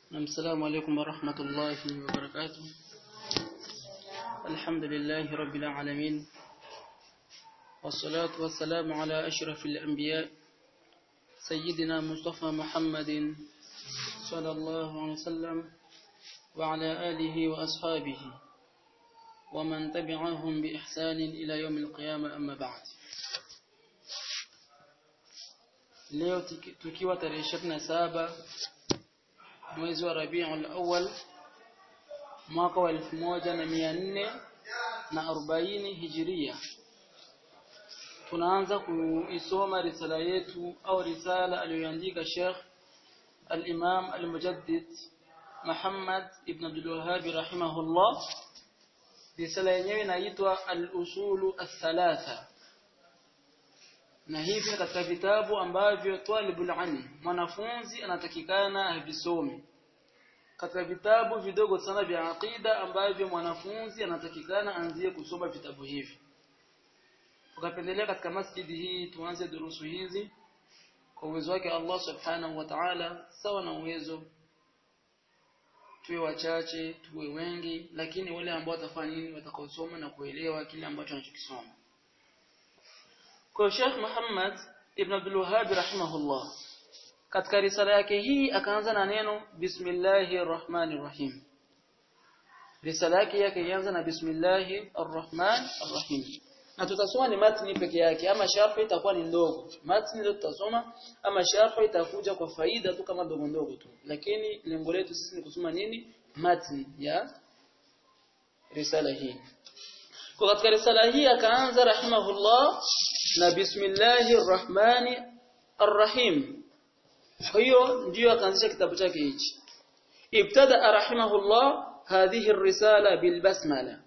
السلام عليكم ورحمة الله وبركاته الحمد لله رب العالمين والصلاة والسلام على أشرف الأنبياء سيدنا مصطفى محمد صلى الله عليه وسلم وعلى آله وأصحابه ومن تبعهم بإحسان إلى يوم القيامة أما بعد leo tukiwa tarehe 27 mwezi wa Rabiul Awwal mwaka wa 1440 Hijiria tunaanza kuisoma risala yetu au risala aliyoandika Sheikh al-Imam al-Mujaddid Muhammad ibn Abdul Wahhab rahimahullah risala yenyewe inaitwa al-usulu ath-thalatha na hivi katika vitabu ambavyo talibul ilm mwanafunzi anatakikana avisome katika vitabu vidogo sana vya aqida ambavyo mwanafunzi anatakikana anzie kusoma vitabu hivi tukapendelea katika masjidi hii tuanze durusu hizi kwa uwezo wake Allah subhanahu wa ta'ala sawa na uwezo tuwe wachache tuwe wengi lakini wale ambao watafanya nini watakaosoma na kuelewa kile ambacho anachokisoma kwa Sheikh Muhammad ibn Abdul Wahhab rahimahullah katika risala yake hii akaanza na neno bismillahir rahmanir rahim risala yake yake ianza na bismillahir rahmanir rahim na tutasoma ni matni peke yake ama sharh itakuwa ni ndogo matni ndio tutasoma ama sharh itakuja kwa faida tu kama ndogo ndogo tu lakini lengo letu sisi ni kusoma nini matni ya risala hii kwa katika risala hii akaanza rahimahullah na bismillahir rahmani arrahim hiyo ndio akaanzisha kitabu chake hichi ibtada rahimahullah hadhihi الرساله بالبسمله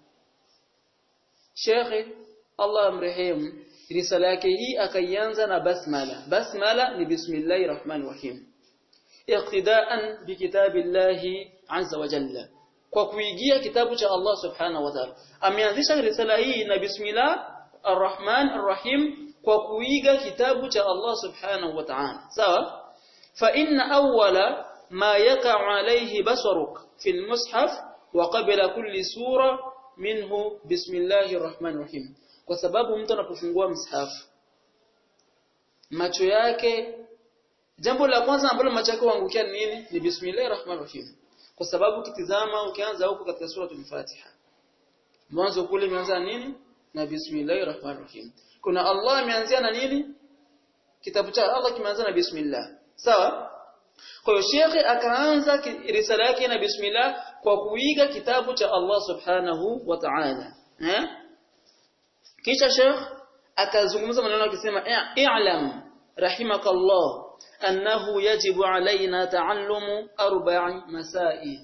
Sheikh Allah amrehemu risala yake hii akaianza na basmala basmala ni bismillahir rahmanir rahim iqtidaan bikitabillahi azza wa jalla kwa kuigia kitabu cha Allah subhanahu wa ta'ala ameanzisha risala hii na bismillah arrahman arrahim kwa kuiga kitabu cha Allah subhanahu wa ta'ala sawa fa inna awwala ma yaqa'u alayhi basaruk fi almushaf wa qabla kulli sura minhu bismillahir rahmanir rahim kwa sababu mtu anapofungua mshafu macho yake jambo la kwanza ambalo macho yake huangukia ni nini ni bismillahir rahmanir rahim kwa sababu kitizama ukianza huko katika sura al-Fatiha mwanzo kule imeanza nini na bismillahir rahmanir rahim kuna Allah ameanzia na nini kitabu cha Allah kimeanza na bismillah sawa kwa hiyo shekhe akaanza risala yake na bismillah kwa kuiga kitabu cha Allah subhanahu wa ta'ala eh kisha shekh akazungumza maneno akisema i'lam rahimakallah annahu yajibu alaina ta'allumu arba'i masail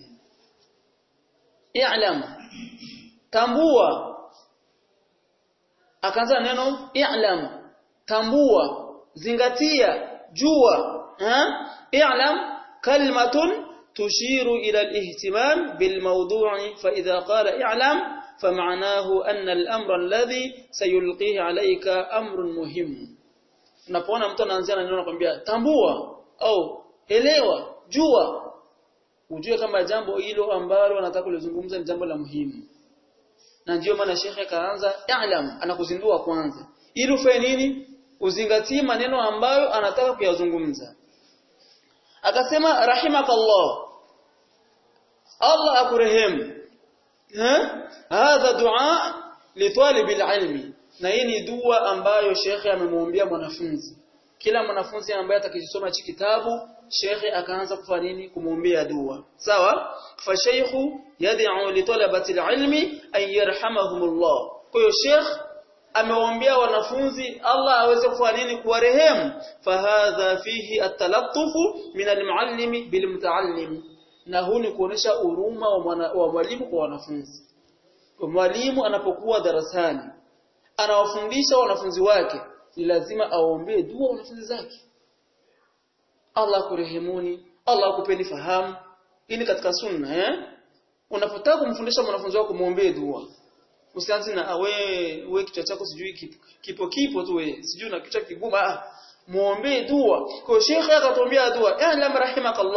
i'lam tambua akaanza neno i'lam tambua zingatia jua i'lam kalimatun tushiru ila al-ihtimam bil mawdu'i fa idha qala i'lam فمعناه أن الأمر الذي سيلقيه عليك أمر مهم unapoona mtu anaanzia na neno anakuambia tambua au elewa jua ujue kama jambo hilo ambalo anataka kulizungumza ni jambo la muhimu na ndiyo maana shekhe akaanza i'lam anakuzindua kwanza ili ufanye nini uzingatie maneno ambayo anataka kuyazungumza akasema rahimakallah Allah akurehemu hadha dua litalib alilmi na hii ni dua ambayo shekhe amemwombea mwanafunzi kila mwanafunzi ambaye atakisoma hiki kitabu shekhe akaanza kufanya nini kumwombea dua sawa fa shaykhu yad'u li talabati alilmi an yarhamahumullah kwa hiyo shekh amewaombea wanafunzi Allah aweze kufanya nini kuwarehemu fahadha fihi at-talattufu min al-muallimi bil mutaallim na huu ni kuonesha huruma wa mwalimu kwa wanafunzi mwalimu anapokuwa darasani anawafundisha wanafunzi wake ni lazima aombee dua wanafunzi zake Allah kurehemuni Allah akupeni fahamu ili katika sunna eh unapotaka kumfundisha mwanafunzi wako muombee dua usianze na wewe wewe kichwa chako sijui kipo kipo, kipo tu wewe sijui na kichwa kigumu ah muombee dua kwa shekhe akatuombea dua ya lam rahimakallah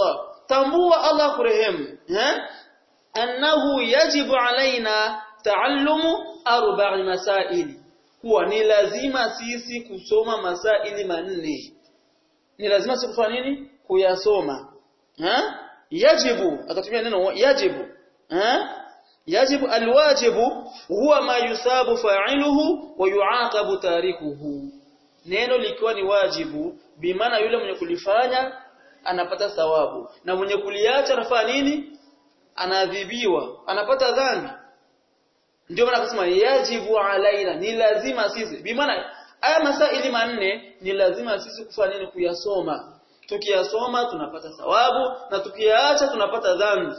tambua Allah kurehemu eh annahu yajibu alaina taallumu arba'i masaili kuwa ni lazima sisi kusoma masaili manne ni lazima sisi kufanya nini kuyasoma eh yajibu akatumia neno yajibu eh yajibu alwajibu huwa ma yusabu fa'iluhu wa yu'aqabu tarikuhu neno likiwa ni wajibu bimaana yule mwenye kulifanya anapata thawabu na mwenye kuliacha anafanya nini anaadhibiwa anapata dhambi ndio maana akasema yajibu alaina ni lazima sisi bimaana haya masaili manne ni lazima sisi kufanya nini kuyasoma tukiyasoma tunapata thawabu na tukiyaacha tunapata dhambi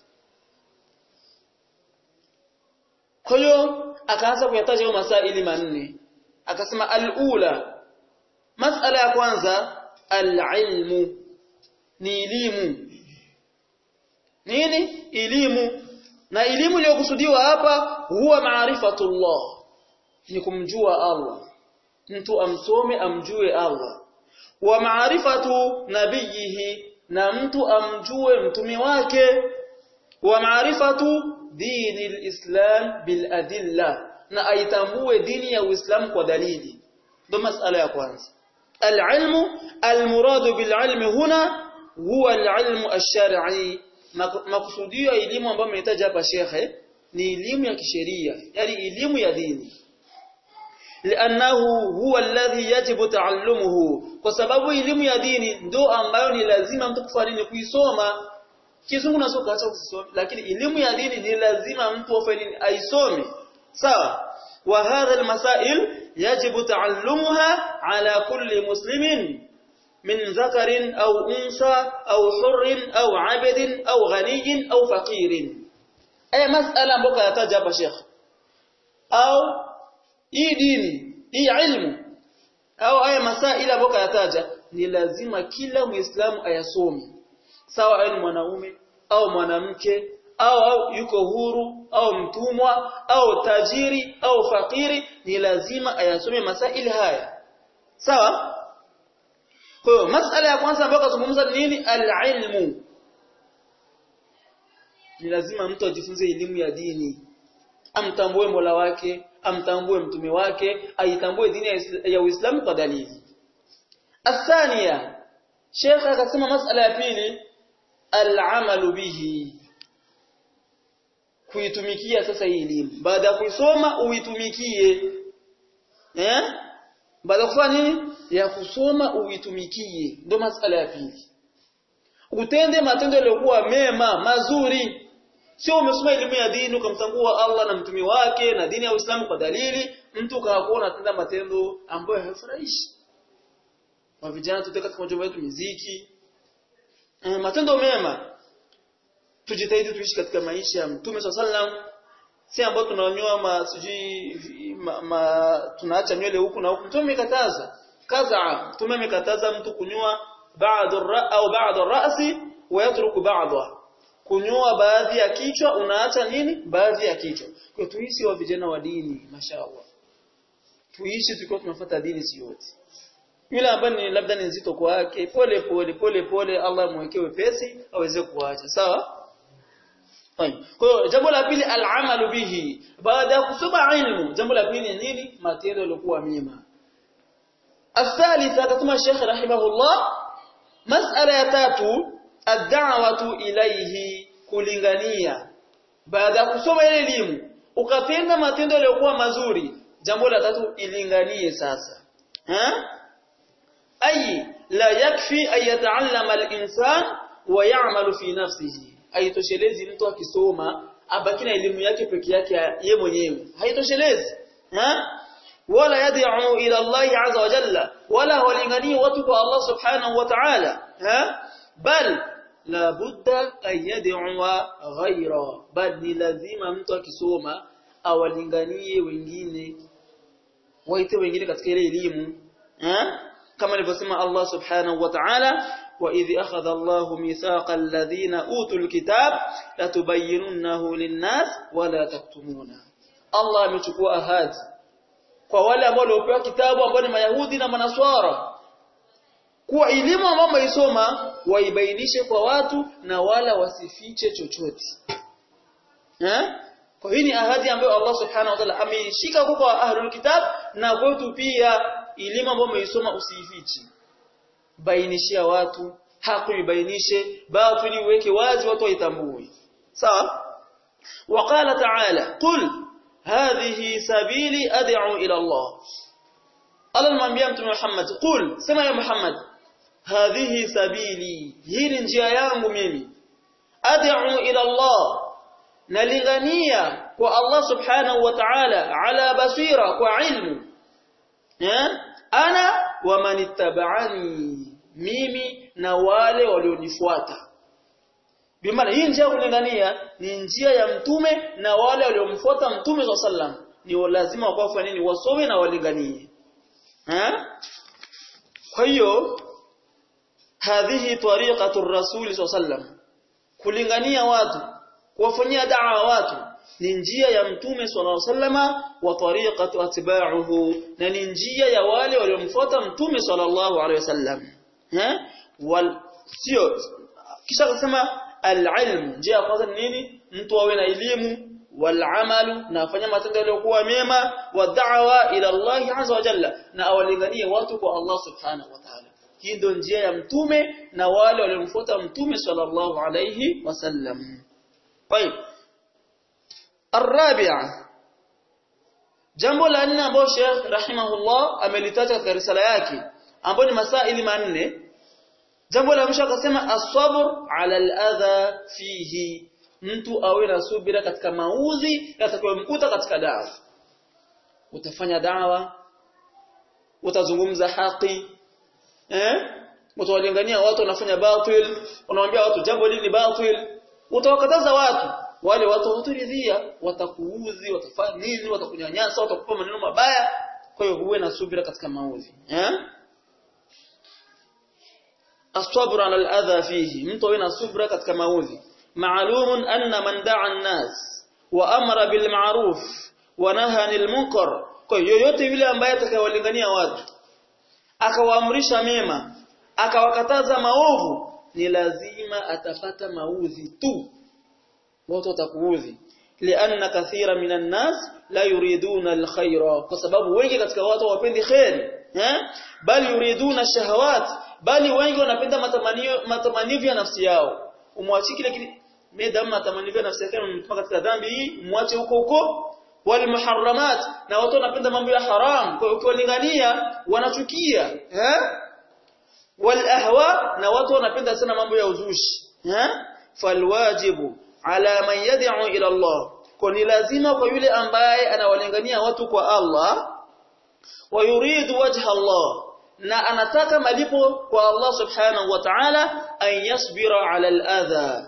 kwa hiyo akaanza kuyataja hayo masaili manne akasema alula masala ya kwanza alilmu ni elimu nini elimu na elimu iliyokusudiwa hapa huwa maarifatullah ni kumjua Allah mtu amsome amjue Allah wa maarifatu nabiyihi na mtu amjue mtume wake wa maarifatu dini alislam bil adilla na aitambue dini ya Uislamu kwa dalili ndo masala ya kwanza alilmu almuradu bililmi huna huwa alilmu ash-shar'i makusudio ya elimu ambayo amehitaja hapa shekhe ni elimu ya kisheria yani elimu ya dini lianahu huwa alladhi yajibu taallumuhu kwa sababu elimu ya dini ndo ambayo ni lazima mtu kufanya nini kuisoma kizungu na soka acha kusoma lakini elimu ya dini ni lazima mtu afanye nini aisome sawa wa hadha almasail yajibu taallumuha ala kulli muslimin من ذكر أو أنثى أو حر أو عبد أو غني أو فقير أي مسألة مبقى يتجاب شيخ أو hii dini hii ilmu au haya masaila boka yataja ni lazima kila muislamu ayasome sawa awe ni mwanaume au mwanamke au, au yuko huru au mtumwa au tajiri au fakiri ni lazima ayasome masaili haya sawa kwa hiyo masala ya kwanza ambayo kazungumza ni nini alilmu ni lazima mtu ajifunze elimu ya dini amtambue Mola wake amtambue mtume wake aitambue dini ya Uislamu kwa dalili athania Sheikh akasema masala ya pili al-amalu bihi kuitumikia sasa hii elimu baada ya kuisoma uitumikie eh baada kufanya nini ya kusoma uitumikie ndio masala ya pili utende matendo yaliyokuwa mema mazuri sio umesoma elimu ya dini ukamtambua Allah na mtume wake na dini ya Uislamu kwa dalili mtu kakuwa unatenda matendo ambayo hayafurahishi kwa vijana tutaka katika majumba yetu muziki e, matendo mema tujitahidi tuishi katika maisha ya mtume sallam si ambao tunanyoa ma sijui ma, ma, tunaacha nywele huku na huku mtume amekataza kaza mtume amekataza mtu kunyoa ba'd au ba'd ar-ra'si wa yatruku ba'dahu kunyoa baadhi ya kichwa unaacha nini baadhi ya kichwa kwa tuishi wa vijana wa dini mashaallah tuishi tukiwa tunafuata dini si yote yule ambaye ni labda ni nzito kwake pole pole pole pole Allah mwekee wepesi aweze kuacha sawa kwa hiyo jambo la pili al-amalu bihi baada ya kusoma ilmu jambo la pili ni nini matendo yaliokuwa mema الثالث akatuma Sheikh rahimahullah mas'ala ya tatu ad-da'watu ilayhi kulingania baada ya kusoma ile elimu ukatenda matendo yaliyokuwa mazuri jambo la tatu ilinganie sasa ha ay la yakfi ay yata'allama al-insan wa ya'malu fi nafsihi haitoshelezi mtu akisoma abaki na elimu yake peke yake yeye mwenyewe haitoshelezi ha wala yad'u ila Allah azza wa jalla wala walinganie watu kwa Allah subhanahu wa ta'ala ha bal la budda an yad'uwa ghaira bal ni lazima mtu akisoma awalinganie wengine waite wengine katika ile elimu eh kama alivyosema Allah subhanahu wa ta'ala wa idh akhadha Allah mithaqa alladhina utul kitab latubayyinunahu lin-nas wa la taktumuna Allah amechukua ahadi kwa wale ambao waliopewa kitabu ambao ni Mayahudi na Manaswara kuwa elimu ambayo wameisoma waibainishe kwa watu na wala wasifiche chochote eh kwa hii ni ahadi ambayo Allah subhanahu wa ta'ala ameishika kwa ahlul kitab na kwetu pia elimu ambayo umeisoma usiifiche bainishia watu hakuibainishe batili uweke wazi watu waitambue sawa وقال تعالى قل هذه سبيلي أدعو إلى الله قال المنبيا محمد قل سمع يا محمد هذه سبيلي هي njia yangu mimi ad'u ila Allah nalingania kwa Allah subhanahu wa ta'ala ala basira kwa ilmu eh ana wa manittaba'ani mimi na wale walionifuata bimaana hii njia kulingania ni njia ya mtume na wale waliomfuata mtume wa sallam ni lazima wakafanya nini wasome na walinganie eh kwa hiyo hadhihi tariqatu rasul sallam kulingania watu kuwafanyia da'wa watu ni njia ya mtume sallallahu sallama wa tariqatu atba'uhu na ni njia ya wale waliomfuata mtume sallallahu alaihi wasallam eh wal sio kisha akasema al-ilm njia ya kwanza ni nini mtu awe na elimu والعمل na afanya matendo yaliyokuwa mema wa da'wa ila Allah azza wa jalla na awalinganie watu kwa Allah subhanahu wa ta'ala hii ndio njia ya mtume na wale waliomfuata mtume sallallahu alayhi wasallam طيب الرابعه jambo la nne ambalo Sheikh rahimahullah amelitaja katika risala yake ambayo ni masaili manne jambo la mwisho akasema as-sabr ala al-adha fihi mtu awe na subira katika mauzi yatakayomkuta katika dawa utafanya dawa utazungumza haki eh utawalingania watu wanafanya batil unawaambia watu jambo hili ni batil utawakataza watu wale watu hawaturidhia watakuudhi watafanya nini watakunyanyasa watakupa maneno mabaya kwa hiyo uwe na subira katika mauzi eh as-sabr ala al-adha fihi mtu awe na subira katika mauzi معلوم أن من دعا الناس وأمر بالمعروف ونهى عن المنكر kwa yoyote yule ambaye atakayewalingania watu akawaamrisha mema akawakataza maovu ni lazima atapata maudhi tu watu watakuudhi lianna kathira minan nas la yuriduna alkhaira kwa sababu wengi katika watu hawapendi khair eh bali yuriduna shahawat bali wengi wanapenda matamanio matamanio ya nafsi yao umwachie kile kile medamu matamanio ya nafsi yake mtuma katika dhambi hii muache huko huko wal muharramat na watu wanapenda mambo ya haram kwa hiyo ukiwalingania wanachukia eh wal ahwa na watu wanapenda sana mambo ya uzushi eh falwajibu ala man yad'u ila Allah kwa ni lazima kwa yule ambaye anawalingania watu kwa Allah wa yuridu wajha Allah na anataka malipo kwa Allah subhanahu wa ta'ala an yasbira ala al-adha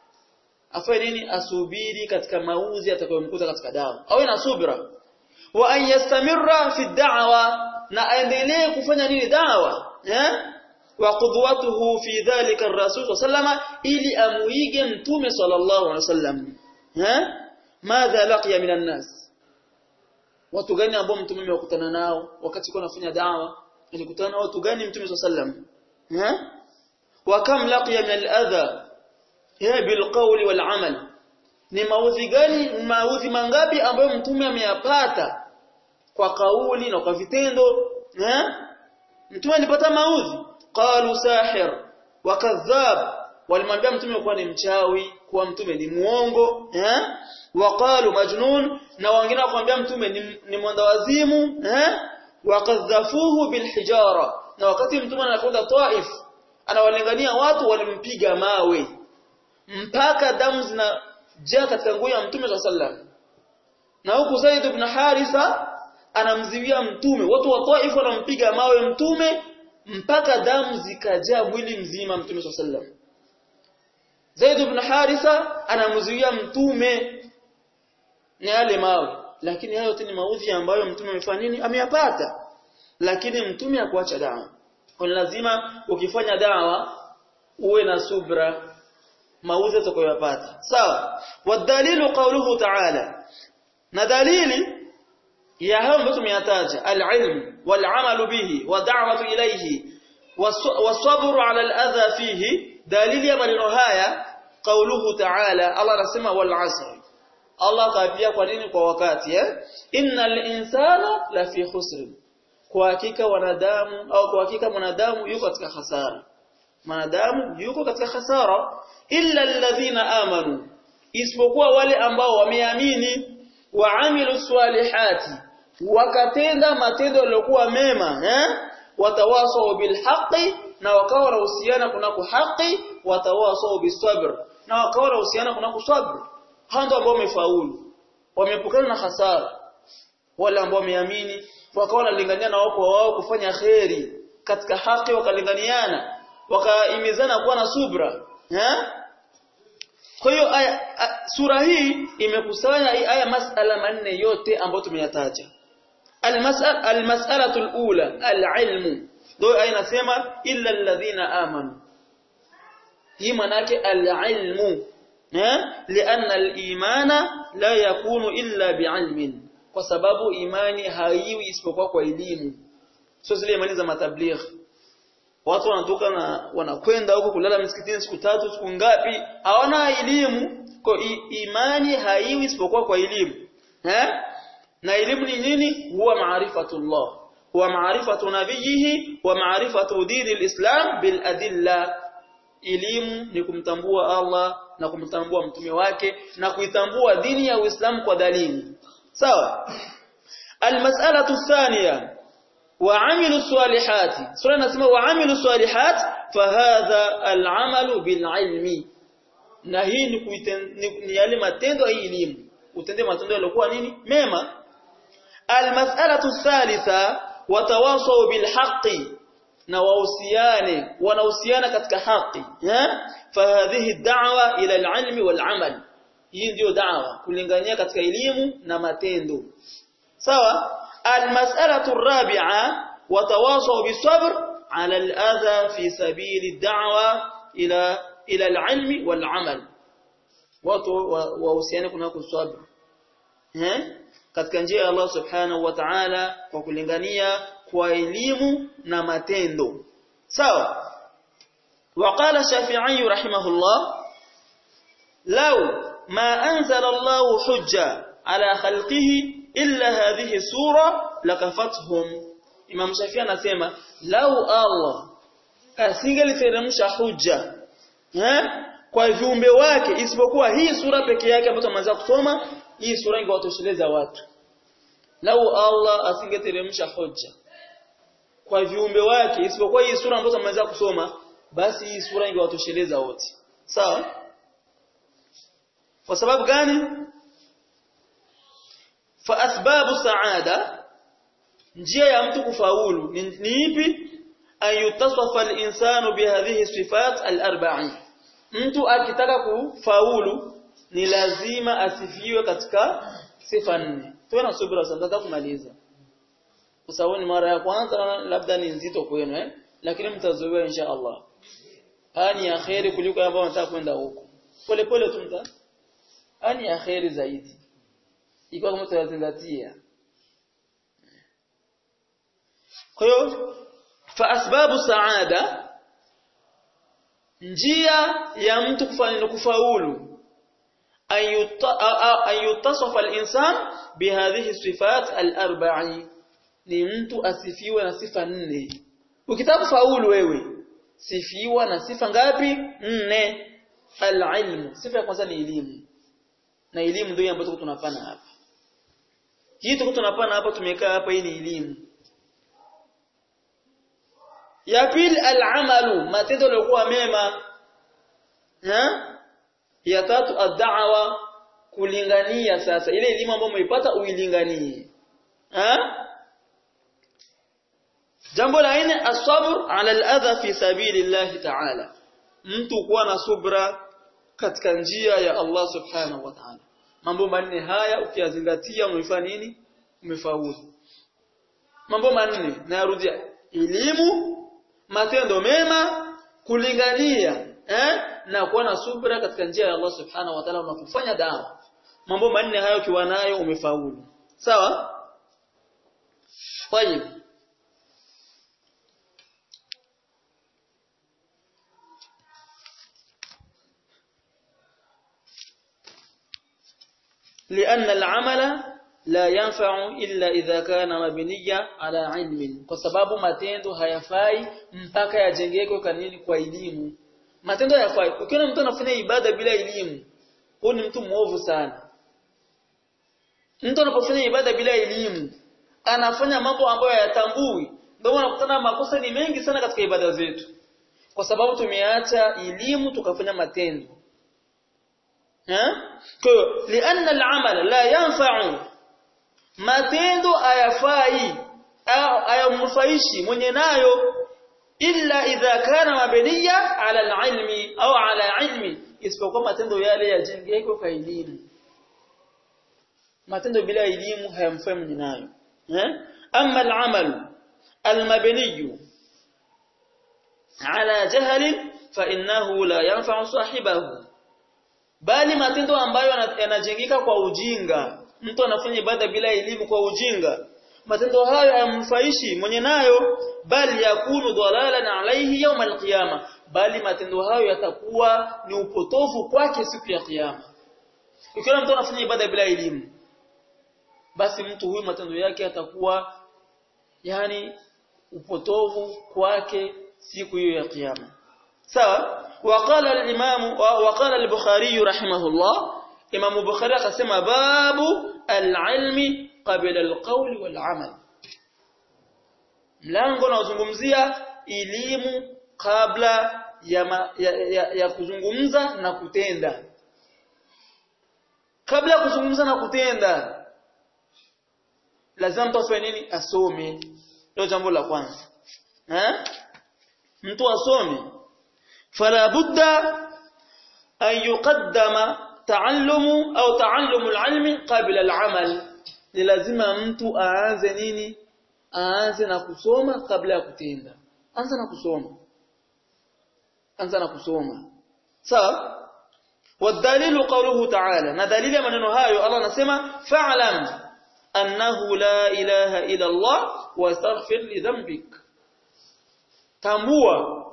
afanye nini asubiri katika mauzi atakayomkuta katika dawa awe na subira wa an yastamirra fi da'wa na aendelee kufanya nini dawa eh wa qudwatuhu fi dhalika ar-rasul sallama ili amuige mtume sallallahu alaihi wasallam eh madha laqiya minan nas watu gani ambao mtume amekutana nao wakati kwa anafanya dawa alikutana na watu gani mtume sallam eh wa kam laqiya min al-adha ya bil qawli wal amal ni maudhi gani maudhi mangapi ambayo mtume ameyapata kwa kauli na kwa vitendo eh mtume alipata maudhi qalu sahir wa kadhab walimwambia mtume kuwa ni mchawi kuwa mtume ni muongo eh waqalu majnun na wengine wakamwambia mtume ni, ni mwandawazimu eh wakadhafuhu bilhijara na wakati mtume anakwenda Taif anawalingania watu walimpiga mawe mpaka damu zinajaa katika nguo ya mtume sallam na huku Zaid ibn Haritha anamziwia mtume watu wa Taif wanampiga mawe mtume mpaka damu zikajaa mwili mzima mtume sallam Zaid ibn Haritha anamzuia mtume na yale mawe lakini hayo yote ni maudhi ambayo mtume amefanya nini ameyapata lakini mtume hakuacha dawa kwa lazima ukifanya dawa uwe na subra maudhi utakayopata sawa wadalilu qawluhu ta'ala na dalili ya hayo ambayo tumeyataja al-ilm wal-amal bihi wa da'watu ilayhi wasabru ala al-adha fihi dalili ya maneno haya qauluhu ta'ala Allah anasema wal asr Allah kaapia kwa nini kwa wakati eh innal insana la fi khusr kwa hakika wanadamu au kwa hakika mwanadamu yuko katika hasara mwanadamu yuko katika hasara illa alladhina amanu isipokuwa wale ambao wameamini waamilu swalihati wakatenda matendo yaliyokuwa mema eh watawasau bilhaqi na wakawa wanahusiana kunako haki watawasau bisabr na wakawa wanahusiana kunako sabr hao ndio ambao wamefaulu wamepukana na hasara wale ambao wameamini wakawa wanalingania na wako wao kufanya kheri katika haki wakalinganiana wakaimizana kuwa na subra eh kwa hiyo sura hii imekusanya aya masala manne yote ambayo tumeyataja almas'al almas'alatu alula alilmu ndio aya inasema illa alladhina amanu hii manake alilmu eh lianna alimana la yakunu illa biilmin kwa sababu imani haiwi isipokuwa kwa elimu sio zile imani za matabligh watu wanatoka na wanakwenda huko kulala msikitini siku tatu siku ngapi hawana elimu kwa imani haiwi isipokuwa kwa elimu eh na elimu ni nini huwa maarifatullah huwa maarifatu nabiyihi wa maarifatu dini alislam bil adilla elimu ni kumtambua Allah na kumtambua mtume wake na kuitambua dini ya Uislamu kwa dalili sawa almas'alatu thaniya وعملوا الصالحات سورة نسمى وعملوا الصالحات فهذا العمل بالعلم na hii ni, ni yale matendo ya elimu utende matendo yaliokuwa nini mema almas'alatu thalitha watawasau bilhaqqi na wahusiane wanahusiana katika haki eh fahadhihi da'wa ila alilmi walamal hii ndio da'wa kulingania katika elimu na matendo sawa المسألة الرابعة وتواصوا بالصبر على الأذى في سبيل الدعوة إلى إلى العلم والعمل ووصيانه kunako sabr eh katika njia ya Allah subhanahu wa ta'ala kwa kulingania kwa elimu na matendo sawa وقال الشافعي رحمه الله لو ما أنزل الله حجة على خلقه illa hadhihi sura lakafathum Imam Shafi anasema lau Allah asingeliteremsha hujja eh kwa viumbe wake isipokuwa hii sura peke yake ambayo tumeanza kusoma hii sura ingewatosheleza watu lau Allah asingeteremsha hujja kwa viumbe wake isipokuwa hii sura ambayo tumeanza kusoma basi hii sura ingewatosheleza wote sawa kwa sababu gani fa asbabu saada njia ya mtu kufaulu ni, ni ipi ayutasafa al-insanu bihadhihi sifat al-arba'i mtu akitaka kufaulu ni lazima asifiwe katika sifa nne tuwe na subira sasa kumaliza kwa sababu ni mara ya kwanza labda ni nzito kwenu eh lakini mtazoea insha Allah ani ya khairi kuliko ambao wanataka kwenda huko pole pole tu mta ani ya khairi zaidi ikiwa kama tutazingatia kwa hiyo fa asbabu saada njia ya mtu kufanya kufaulu ayutasafa al-insan bihadhihi sifat al-arba'i ni mtu asifiwe na sifa nne ukitaka kufaulu wewe sifiwa na sifa ngapi nne al-ilmu sifa ya kwanza ni elimu na elimu ndio ambayo tunapana hapa hii tuko tunapana hapa tumekaa hapa hii ni elimu ya pili al-amalu matendo yaliokuwa mema ha ya tatu ad-da'wa kulingania sasa ile elimu ambayo umeipata uilinganie ha jambo la nne as-sabr 'ala al-adha fi sabilillahi ta'ala mtu kuwa na subra katika njia ya Allah subhanahu wa ta'ala mambo manne haya ukiyazingatia umefanya nini umefaulu mambo manne narudia elimu matendo mema kulingania eh na kuwa na subra katika njia ya Allah subhanahu wa ta'ala unapofanya dawa mambo manne hayo ukiwa nayo umefaulu sawa طيب لأن العمل لا ينفع إلا إذا كان مبنيا على علم kwa sababu matendo hayafai mpaka yajengeke kwa nini kwa elimu matendo hayafai ukiona mtu anafanya ibada bila elimu huyu ni mtu mwovu sana mtu anapofanya ibada bila elimu anafanya mambo ambayo hayatambui ndio unakutana makosa ni mengi sana katika ibada zetu kwa sababu tumeacha elimu tukafanya matendo eh kwa lianna al-amal la yanfa'u matendo hayafai au hayamnufaishi mwenye nayo illa idha kana mabniya ala al-ilmi au ala ilmi isipokuwa matendo yale yajengeke kwa elimu matendo bila elimu hayamfai mwenye nayo eh amma al-amal al-mabni ala jahl fa innahu la yanfa'u sahibahu bali matendo ambayo yanajengeka kwa ujinga mtu anafanya ibada bila elimu kwa ujinga matendo hayo hayamfaishi mwenye nayo bali yakunu dhalalan alayhi yawm alqiyama bali matendo hayo yatakuwa ni upotofu kwake siku ya kiyama ikiwa mtu anafanya ibada bila elimu basi mtu huyu matendo yake yatakuwa yani upotovu kwake siku hiyo ya kiyama sawa وقال الامام وقال البخاري رحمه الله امام البخاري akasema babu al-ilmi qabla al-qawl wal-amal mlango unaozungumzia elimu kabla ya, ma, ya, ya, ya kuzungumza na kutenda kabla ya kuzungumza na kutenda lazima mtu afanye nini asome ndio jambo la kwanza eh mtu asome fala budda an yuqaddama taallumu au taallumu alilmi qabla alamal ni lazima mtu aanze nini aanze na kusoma kabla ya kutenda anza na kusoma anza na kusoma sawa والدليل قوله تعالى na dalili ya maneno hayo Allah anasema fa'lam annahu la ilaha illa Allah wastaghfir li dhanbik tambua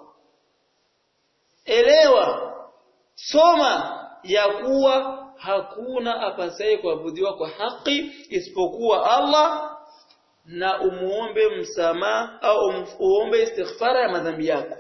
elewa soma ya kuwa hakuna apasaye kuabudiwa kwa haki isipokuwa Allah na umuombe msamaha au uombe istighfara ya madhambi yako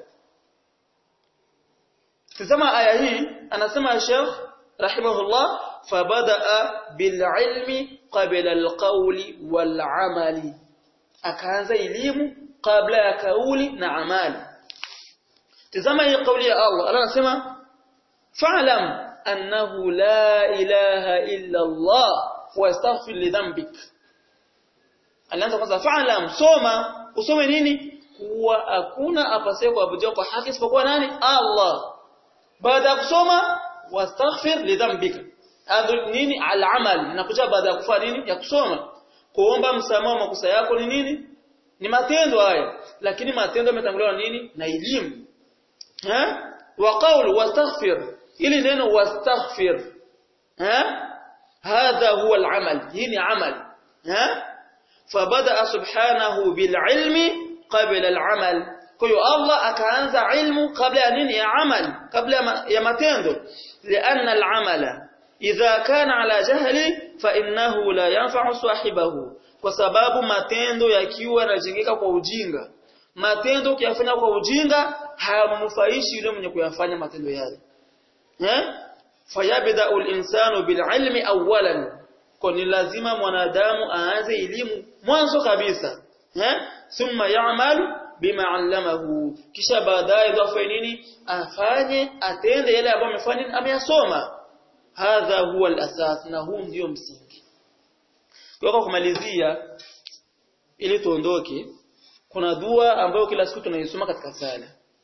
Tazama aya hii anasema Sheikh rahimahullah fabadaa bililmi qabla alqawli walamali akaanza elimu kabla ya kauli na amali Tazama hii kauli ya Allah Allah anasema fa'lam annahu la ilaha illa Allah wastaghfir li dhanbik Alianza kwanza fa'lam soma usome nini kuwa hakuna apasaye kuabudiwa kwa haki isipokuwa nani Allah baada ya kusoma wastaghfir li dhanbika hadhi nini al-amal inakuja baada ya kufanya nini ya kusoma kuomba msamaha wa makosa yako ni nini ni matendo haya lakini matendo yametanguliwa nini na elimu eh wa qawl wastaghfir ili neno wastaghfir eh hadha huwa al-amal hii ni amal eh fabada subhanahu bil ilmi qabla al-amal kwa hiyo Allah akaanza ilmu kabla ya nini ya amal kabla ya matendo lianna al-amala idha kana ala jahli fa innahu la yanfa'u sahibahu kwa sababu matendo yakiwa yanajengeka kwa ujinga matendo ukiyafanya kwa ujinga hayamnufaishi yule mwenye kuyafanya matendo yale eh fayabda'u al-insanu bil-ilmi awwalan kwa ni lazima mwanadamu aanze elimu mwanzo kabisa eh thumma ya'malu bima allamahu kisha baadaye ndo afanye nini afanye atende yale ambayo amefanya ameyasoma hadha huwa al-asas na huu ndio msingi kwa kumalizia ili tuondoke kuna dua ambayo kila siku tunaisoma katika sala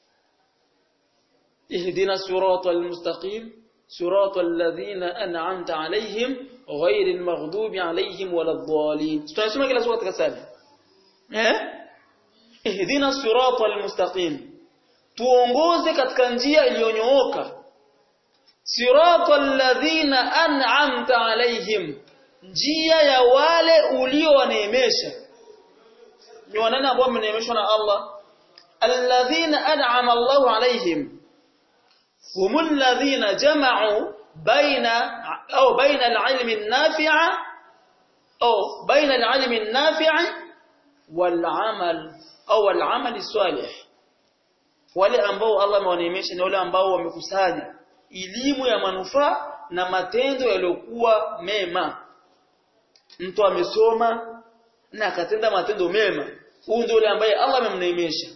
ihdina siratal mustaqim siratal ladhina an'amta alayhim ghayril maghdubi alayhim waladdallin tunasoma kila siku katika sala eh ihdina siratal mustaqim tuongoze katika njia iliyonyooka siratal ladhina an'amta alayhim njia ya wale uliowaneemesha ni wanani ambao wameneemeshwa na Allah alladhina an'ama Allahu alayhim humul ladhina jama'u baina au baina al-ilmi an-nafi'a au baina al-ilmi an-nafi'i wal-amal au al-amal salih wale ambao Allah amewaneemesha ni wale ambao wamekusanya elimu ya manufaa na matendo yaliyokuwa mema mtu amesoma na akatenda matendo mema huyu ndio yule ambaye Allah amemneemesha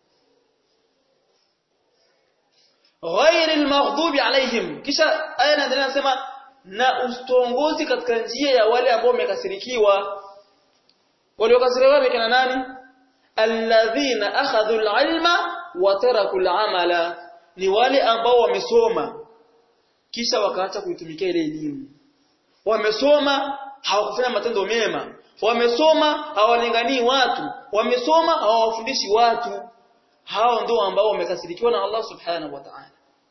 ghairi almaghdubi alaihim kisha aya inaendelea nasema na ustongozi katika njia ya wale ambao wamekasirikiwa waliokasirikiwa ni kina nani alladhina akhadhu alilma wa taraku alamala ni wale ambao wamesoma kisha wakaacha kuitumikia ile elimu wamesoma hawakufanya matendo mema wamesoma hawalinganii watu wamesoma hawawafundishi watu hao ndio ambao wamekasirikiwa na Allah subhanahu wa ta'ala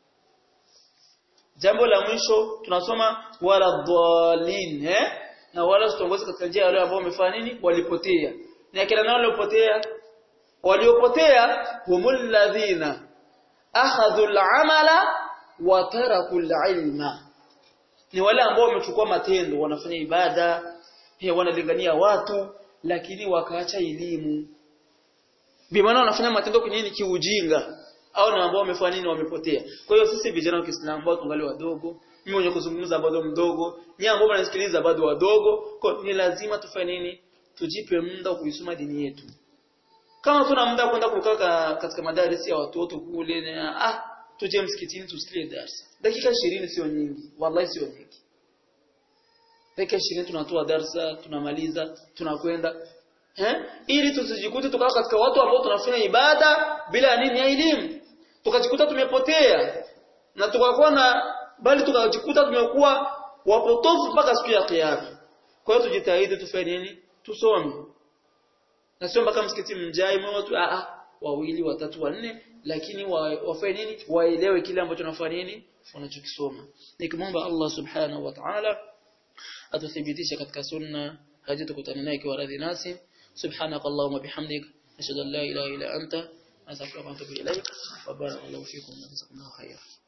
jambo la mwisho tunasoma wala dhalin eh na wala sitongozi katika njia wale ambao wamefanya nini walipotea ni akina nao waliopotea waliopotea humul ladhina akhadhu al-amala wa taraku al-ilma ni wale ambao wamechukua matendo wanafanya ibada he wanalingania watu lakini wakaacha elimu bimaana wanafanya matendo kwenye nini kiujinga au na ambao wamefanya nini wamepotea kwa hiyo sisi vijana wa Kiislamu ambao tungali wadogo mimi mwenye kuzungumza bado mdogo nyinyi ambao mnasikiliza bado wadogo kwa ni lazima tufanye nini tujipe muda wa kuisoma dini yetu kama tuna muda kwenda kukaa katika madarisi ya watoto kule na ah tuje msikitini tusikie darasa dakika 20 sio nyingi wallahi sio nyingi dakika 20 tunatoa darasa tunamaliza tunakwenda eh ili tusijikute tukawa katika watu ambao tunafanya ibada bila nini ya elimu tukajikuta tumepotea na tukakuwa na bali tukajikuta tumekuwa wapotofu mpaka siku ya kiyama kwa hiyo tujitahidi tufanye nini tusome na sio mpaka msikiti mjai mwa watu a a wawili watatu wanne lakini wafanye nini waelewe kile ambacho tunafanya nini wanachokisoma nikimwomba Allah subhanahu wa ta'ala atuthibitishe katika sunna hadi tukutane naye kwa radhi nasi سبحانك اللهم وبحمدك أشهد أن لا إله إلا أنت أستغفرك وأتوب إليك وبارك الله فيكم وجزاكم الله خيرا